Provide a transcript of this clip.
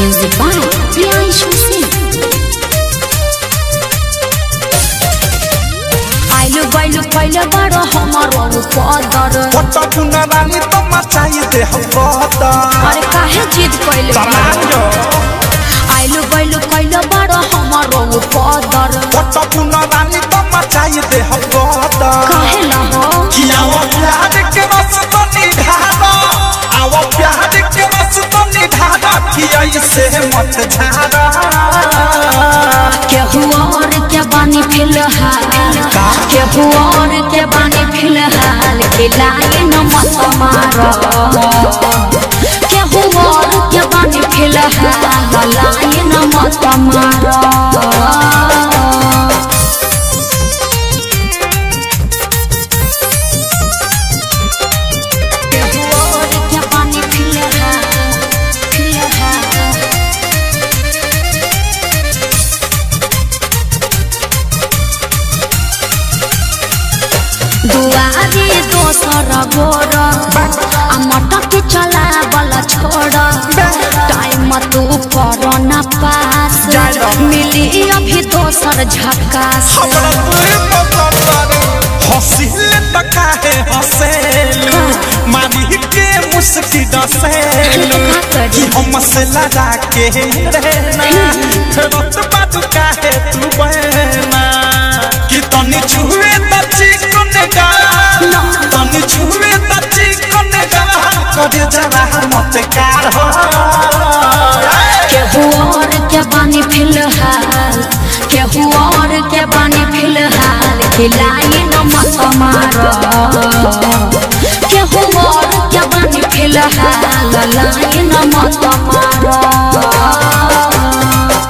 Music by Priyanshu Singh. आइलु गइलु पहिले बडो हमारो पदर पट्टा पुना रानी तो मचाई दे हम बता अरे काहे जिद कइले तमायो आइलु गइलु कइले बडो हमारो पदर पट्टा पुना रानी तो मचाई दे हम बता काहे न हो किया वो प्यार के बस तो निधारा आवा प्यार के बस तो निधारा किया इसे मत झारा केहू और के बानी फिलहाल केहू और के बानी फिलहाल खिलाए न मत मारो केहू और के बानी फिलहाल लाए न मत मारो केहू और के बानी फिलहाल फिलहाल दुआरे दोसर गोर आ मटक चला बला छोड़ टाइम तू कर न पास मिली अभी दोसर झकास हमरा तुए पता हसील तका है हसेलू मारी के मुस्की डसेलू कि हम से लगा के रहना रत बात का है तू बहना कि तनी छुए त चिकन गा तनी छुए त चिकन गा करे जरा मत कार हो केहू और के बानी फिलहाल केहू और के बानी फिलहाल खिलाई न मत मारो केहू और के बानी फिलहाल लाई न मत मारो